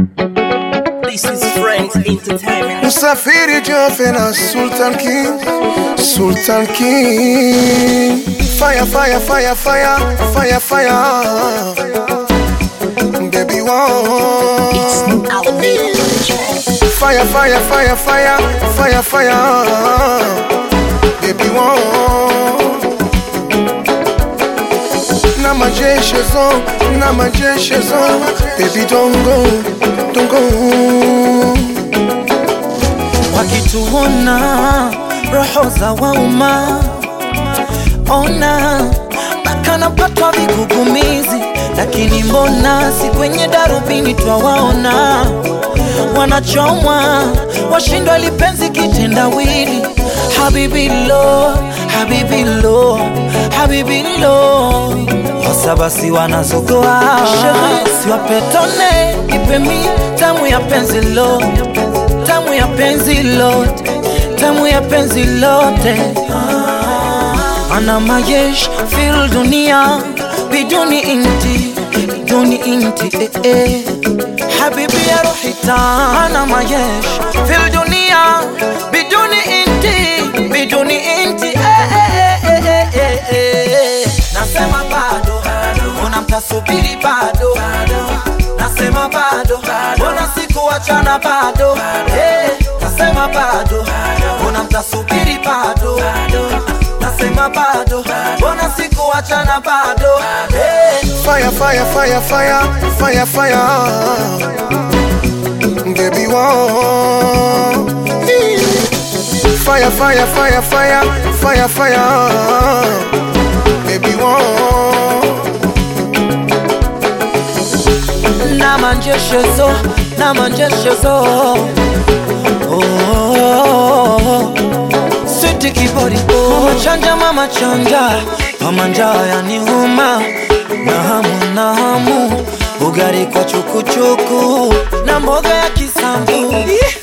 This is Friends Entertainment. Msafiri Jofe na Sultan King, Sultan King. Fire, fire, fire, fire, fire, fire. Baby, one. It's Alvin. Fire, fire, fire, fire, fire, fire. Baby, one. Na majeshi zo, na majeshi zo. Baby, don't go, don't go. wakituona roho za wauma ona mpaka napatwa vigugumizi lakini mbona si kwenye darubini twawaona wanachomwa washindwa lipenzi kitendawili habibilo habibilo habibilo sasa basi wanazogoa Shehe, siwapetone ipemi tamu ya penzi lo tamu ya penzi lote tamu ya penzi lote ana mayesh fil dunia biduni inti biduni inti eh, eh. habibi ya ruhi ana mayesh fil dunia biduni inti biduni inti eh, eh, eh, eh, eh, eh, eh. nasema bado una mtasubiri bado nasema bado mbona sikuachana bado Eh, nasema bado mbona mtasubiri bado nasema bado mbona sikuachana bado Eh, Fire, fire, fire, fire, fire, fire. Baby, one. Fire, fire, fire, fire, fire, fire. Baby, one. na manjeshezo na manjeshezo oh, switi kibori mama chanja mama chanja mama njaa yanihuma na hamu na hamu ugari kwa chukuchuku na mboga ya kisambu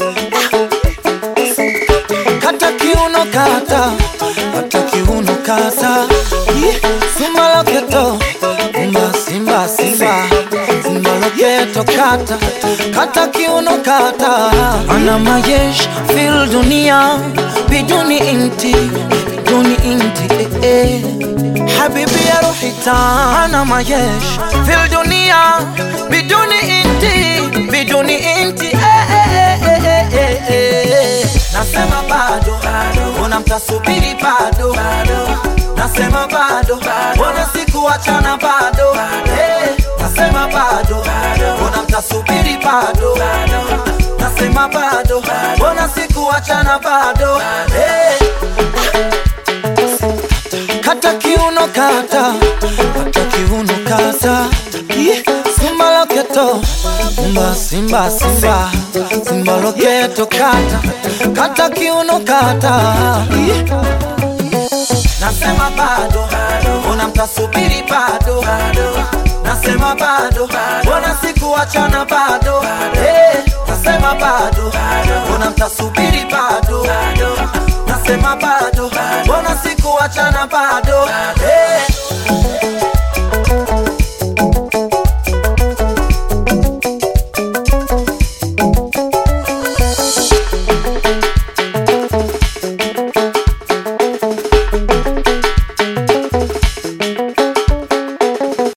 kata kiuno kata kata kiuno kasa simba loketo simba simba simba simba loketo kata kata kiuno kata ana mayesh fil dunia biduni inti biduni inti eh, eh. habibi ya ruhi ana mayesh fil dunia biduni inti biduni inti eh, eh, eh, eh, eh, eh, eh. nasema bado una mtasubiri bado nasema bado mbona sikuachana bado Eh, nasema bado mbona mtasubiri bado nasema bado mbona sikuachana bado Eh, kata kiuno kata kata kiuno kata Ih, simba loketo simba simba simba simba loketo kata kata kiuno kata Ih. nasema bado mbona mtasubiri bado nasema bado mbona sikuachana bado Eh, nasema bado mbona mtasubiri bado nasema bado mbona sikuachana bado Eh,